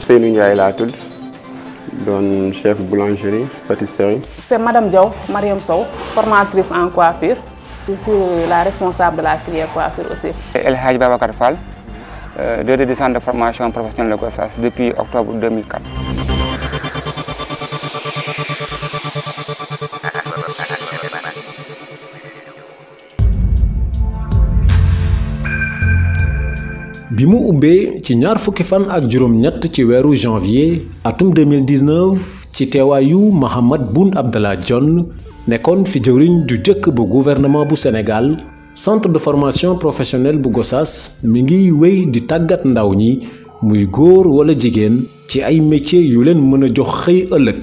Ousseynou Ndiaye laa tudd doon chef boulangerie pâtisserie. C'est Madame Diaw, Mariam Sow, formatrice en coiffure. Je suis la responsable de la filière coiffure aussi. El Hadj Babacar Fall, euh, directeur du centre de formation professionnelle de Gossas depuis octobre 2004. bi mu ubbee ci ñaar fukki fan ak juróom-ñett ci weeru janvier atum 2019 ci teewaayu Mahammed Boun Abdallah Dionne nekkoon fi jëwriñ ju jëkk bu gouvernement bu Sénégal centre de formation professionnelle bu Gossas mi ngi wéy di tàggat ndaw ñi muy góor wala jigéen ci ay métiers yu leen mën a jox xëy ëllëg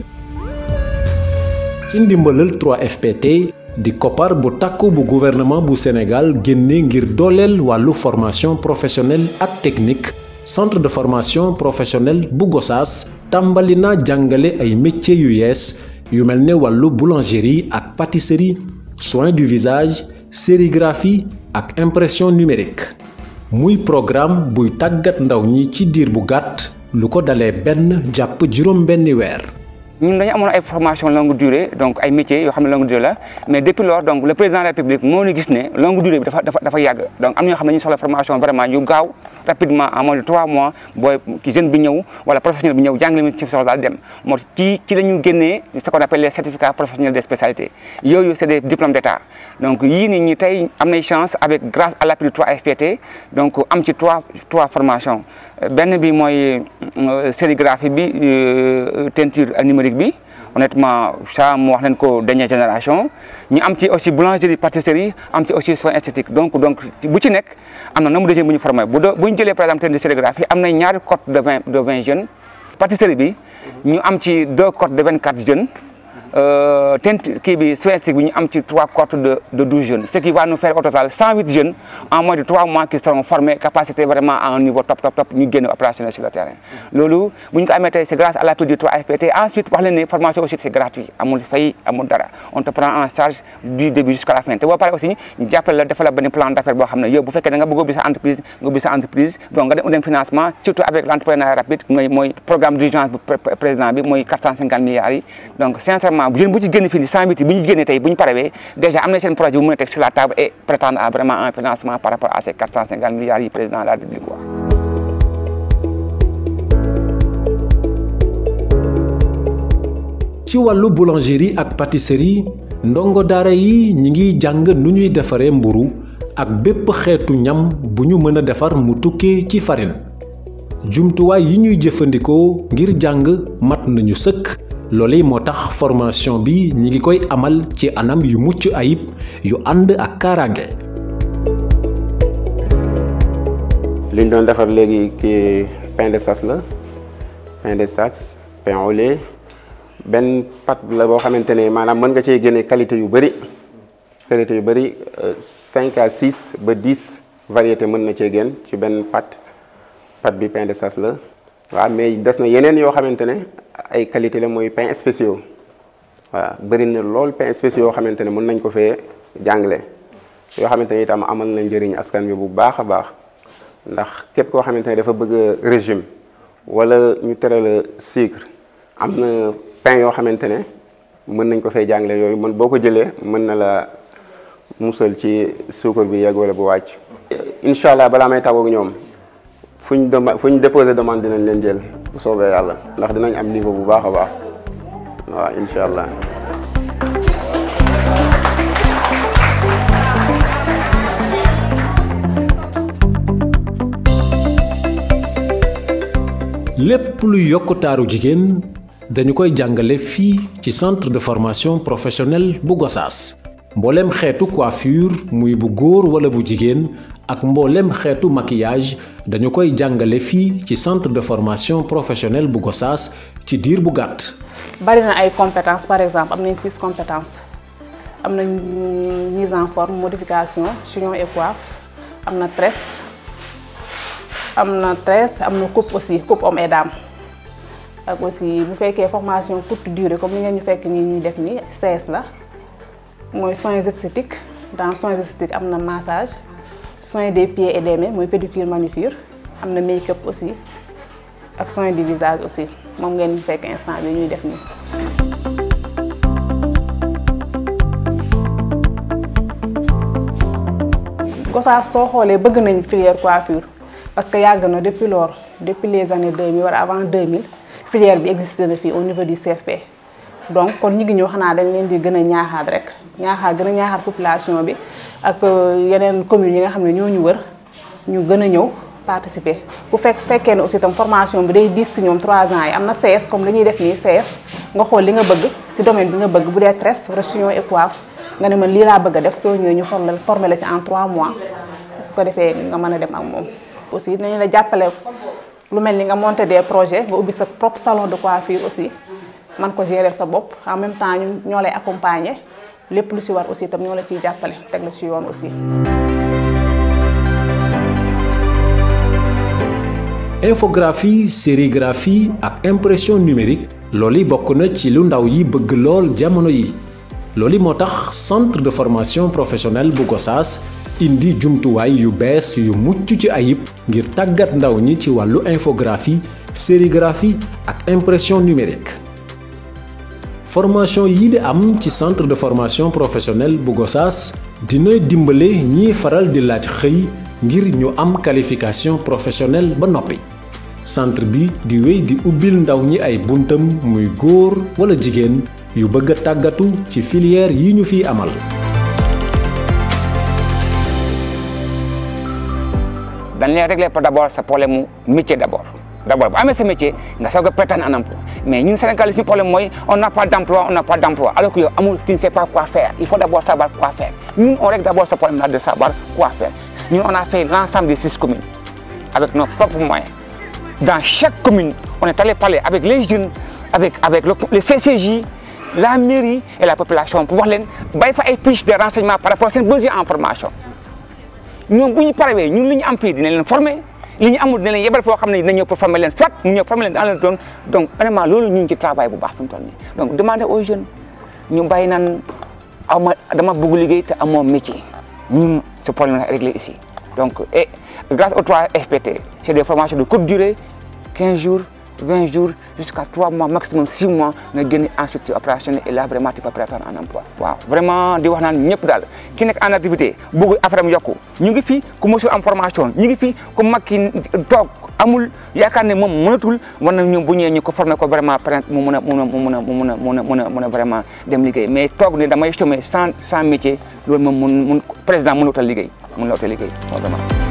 ci ndimbalal 3FPT di koppar bu takku bu gouvernement bu Sénégal génne ngir dooleel wàllu formation professionnelle ak technique centre de formation professionnelle bu Gossas tàmbali na jàngale ay métiers yu yees yu mel ne wàllu boulangerie ak pâtisserie soin du visage sérigraphie ak impression numérique muy programme buy tàggat ndaw ñi ci diir bu gàtt lu ko dalee benn jàpp juróom benni weer ñun dañu amoon ay formation longue durée donc ay métiers yoo xam ne longue durée la mais depuis lors donc le président de la République moo ñu gis ne longue durée bi dafa dafa dafa yàgg donc am na ñoo xam ne ñu soxla formation vraiment yu gaaw rapidement en moins de trois mois booy ki jeune bi ñëw wala professionnel bi ñëw jàng li mu ci soxla daal dem moo ci ci la ñu génnee ce qu'on appelle les certificats professionnels des spécialités yooyu c'est des diplômes d'état donc yii nii ñi tey am nay chance avec grâce à l'appui du 3FPT donc am ci trois trois formations benn bi mooy sérigraphie bi teinture numérique bi honnêtement ça mu wax leen ko dernière génération ñu am ci aussi boulangerie pâtisserie am ci aussi soin esthétique donc donc bu ci nekk am na nombre de jeunes bu ñu formé bu doo bu ñu jëlee par exemple teinture sérigraphie am na ñaari cohorte de vingt de vingt jeunes pâtisserie bi ñu am ci deux cohortes de vingt quatre jeunes teinte kii bi soin esthétique bi ñu am ci trois cohortes de de douze jeunes ce qui va nous faire au total cent huit jeunes en moins de trois mois qui seront formés capacité vraiment à un niveau top top top ñu génn opérationnel sur le terrain. loolu bu ñu ko amee tey c'est grâce à l'appui du 3FPT ensuite wax leen ne formation aussi c'est gratuit amul fay amul dara on te prend en charge du début jusqu'à la fin te boo paree aussi ñu jàppale la defal la benn plan d'affaires boo xam ne yow bu fekkee da nga bëgg a ubbi sa entreprise nga ubbi sa entreprise donc nga dem dem financement surtout avec l'entrepreneuriat rapide mooy mooy programme d'urgence bu président bi mooy 450 milliards yi donc sincèrement bu jën bu ci génn fii nii 100 bi bu ñu génnee tey bu ñu parewee déjà am na seen projet bu mën a teg sur la table et prétendre à vraiment un financement par rapport à ces 450 milliards yi président de la République wax ci wàllu boulangerie ak pâtisserie ndongo daara yi ñi ngi jàng nu ñuy defaree mburu ak bépp xeetu ñam bu ñu mën a defar mu tukkee ci farine jumtuwaay yi ñuy jëfandikoo ngir jàng mat nañu sëkk loolu moo tax formation bi ñi ngi koy amal ci anam yu mucc ayib yu ànd ak kaaraange. liñ doon defar léegi kii pain de sas la pain de sas pain au lait benn pâte la boo xamante ne maanaam mën nga cee génne qualité yu bëri qualité yu bëri cinq à six ba dix variété mën na cee génn ci benn pâte pâte bi pain de sas la waaw mais des na yeneen yoo xamante ne ay qualité la mooy pain spéciaux waaw bëri na lool pain spéciaux yoo xamante ne mën nañ ko fee jàngale yoo xamante ne itam amal na njëriñ askan bi bu baax a baax ndax képp koo xamante ne dafa bëgg régime wala ñu tere la sucre am na pain yoo xamante ne mën nañ ko fay jàngale yooyu mën boo ko jëlee mën na la musal ci suukar bi yegg wala bu wàcc. incha allah balaa may tàggoog ñoom fu ñu dem fu ñu déposé demande dinañ leen jël bu soobee yàlla ndax dinañ am niveau bu baax a baax waaw incha allah. lépp luy yokk taaru jigéen dañu koy jàngale fii ci centre de formation professionnelle bu Gossas mbooleem xeetu coiffure muy bu góor wala bu jigéen ak mbooleem xeetu maquillage dañu koy jàngale fii ci centre de formation professionnelle bu Gossas ci diir bu gàtt. bari na ay compétences par exemple am nañ six compétences am nañ mise en forme modification chignon et coiffe am na tresse am na tresse am na coupe aussi coupe homme et dame ak aussi bu fekkee formation courte durée comme ni ngeen ñu fekk nii ñuy def nii CS la mooy soins esthétiques dans soins esthétiques am na massage soins des pieds et des mains mooy pédicure manucure am na make-up aussi ak soin du visage aussi moom ngeen fekk instant bi ñuy def nii. Gossas soo xoolee bëgg nañ filière coiffure parce que yàgg na depuis lors depuis les années 2000 wala avant 2000 filière bi existé na fii au niveau du CFP donc kon ñi ngi ñëw xanaa dañ leen di gën a ñaaxaat rek ñaaxaat gën a ñaaxaat population bi ak yeneen communes yi nga xam ne ñoo ñu wër ñu gën a ñëw participer bu fekk fekkee ne aussi tam formation bi day diis si ñoom 3 ans yi am na CS comme li ñuy def nii CS nga xool li nga bëgg si domaine bi nga bëgg bu dee tresse chignon et coiffe nga ne man lii laa bëgg a def soo ñëwee ñu formé formé la ci en 3 mois su ko defee nga mën a dem ak moom. aussi dinañ la jàppale lu mel ni nga monter des projets nga ubbi sa propre salon de coiffure aussi man ko gérer sa bopp en même temps ñu ñoo lay accompagner lépp lu si war aussi tam ñoo la ciy jàppale teg la ci yoon aussi. infographie sérigraphie ak impression numérique loolu bokk na ci lu ndaw yi bëgg lool jamono yi loolu moo tax centre de formation professionnelle bu Gossas indi jumtuwaay yu bees yu mucc ci ayib ngir tàggat ndaw ñi ci wàllu infographie sérigraphie ak impression numérique formation yii di am ci centre de formation professionnelle bu Gossas dina dimbale ñiy faral di laaj xëy ngir ñu am qualification professionnelle ba noppi centre bi di wéy di ubbil ndaw ñi ay buntam muy góor wala jigéen yu bëgg a tàggatu ci filière yi ñu fiy amal. dañ lay régler par d' abord sa problème mu métier d' abord d' abord bu amee sa métier nga soog a prétendre un emploi mais ñun Sénégal suñu problème mooy on n'a pas d' emploi on n'a pas d' emploi alors que yow amul tu ne sais pas quoi faire il faut d' abord savoir quoi faire ñun on règle d' abord ce problème là de savoir quoi faire ñun on a fait l' ensemble des six communes avec nos propres moyens dans chaque commune on est allé parler avec les jeunes avec avec le le CCJ la mairie et la population pour wax leen bay fa ay fiches de renseignement par rapport seen besoin en formation ñoom bu ñu parewee ñun li ñu am fii dinañ leen former li ñu amul dina leen yebal foo xam ne dina ñëw pour former leen soit mu ñëw former leen dans le zone donc vraiment loolu ñu ngi ci travail bu baax fi mu toll nii donc demander aux jeunes ñu bàyyi naan aw ma dama bëgg liggéey te amoo métier ñun ce problème la réglé ici donc et grâce aux trois FPT c' est des formations de courte durée 15 jours 20 jours jusqu'à 3 mois maximum 6 mois nga génn en structure opérationnelle et là vraiment tu peux prétendre un emploi waaw vraiment di wax naan ñëpp daal ki nekk en activité bëgg affaire am yokku ñu ngi fi ku mosul am formation ñu ngi fi ku mag ki toog amul yaakaar ne moom mënatul war na ñu bu ñëwee ñu ko formé ko vraiment peut mu mun a mun a mu mun a mu mun a mun a mun a mun a vraiment dem liggéey mais toog ne damay chômer sans sans métier loolu moom mun mun président mënut a liggéey mun la utal liggéey vraiment